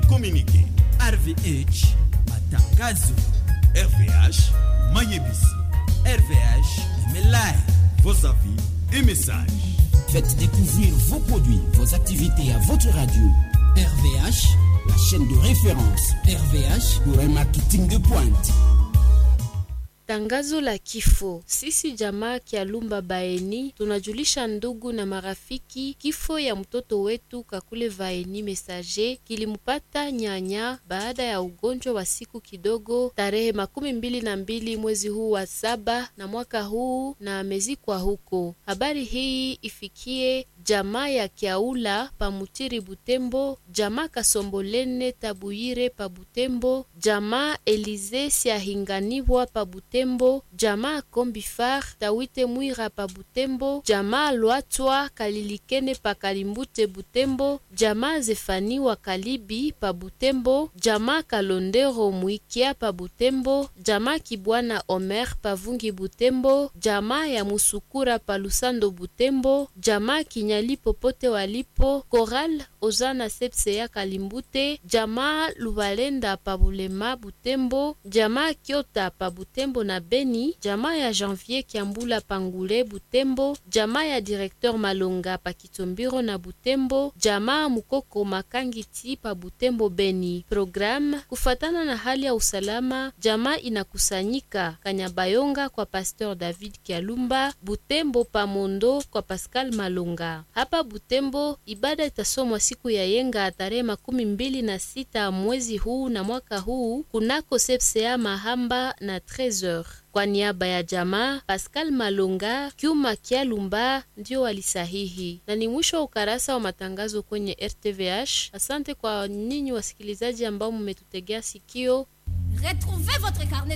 communiqué. RVH matangazo, RVH Mayebisi. RVH Emelai. Vos avis et messages. Faites découvrir vos produits, vos activités à votre radio. RVH, la chaîne de référence RVH pour un marketing de pointe. Tangazo la kifo. Sisi jamaa Kialumba Baeni tunajulisha ndugu na marafiki kifo ya mtoto wetu Kakule Vaeni Mesaje kilimpata nyanya baada ya ugonjwa wa siku kidogo tarehe makumi mbili na mbili mwezi huu wa saba na mwaka huu na amezikwa huko. Habari hii ifikie jamaa ya Kiaula Pamutiri Butembo, jamaa Kasombolene Tabuyire pa Butembo, jamaa Elize Siahinganibwa pa Butembo, jamaa Kombifar Tawite Mwira pa Butembo, jamaa Lwatwa Kalilikene pa Kalimbute Butembo, jamaa Zefani wa Kalibi pa Butembo, jamaa Kalondero Mwikia pa Butembo, jamaa Kibwana Omer pa Vungi Butembo, jamaa ya Musukura pa Lusando Butembo, jamaa Kinyali popote walipo, Koral Ozana Sepse ya Kalimbute, jamaa Lubalenda pa Bulema Butembo, jamaa Kyota pa Butembo na Beni, jamaa ya Janvier Kiambula Pangule Butembo, jamaa ya Directeur Malonga pa Kitombiro na Butembo, jamaa Mukoko Makangiti pa Butembo Beni. Program kufatana na hali ya usalama, jamaa inakusanyika Kanyabayonga kwa Pasteur David Kialumba, Butembo pa Mondo kwa Pascal Malonga. Hapa Butembo ibada itasomwa siku ya yenga tarehe makumi mbili na sita mwezi huu na mwaka huu kunako sepsea Mahamba na 13h. Kwa niaba ya jamaa Pascal Malonga, Kyuma Kialumba ndio walisahihi, na ni mwisho wa ukarasa wa matangazo kwenye RTVH. Asante kwa ninyi wasikilizaji ambao mmetutegea sikio. Retrouvez votre carnet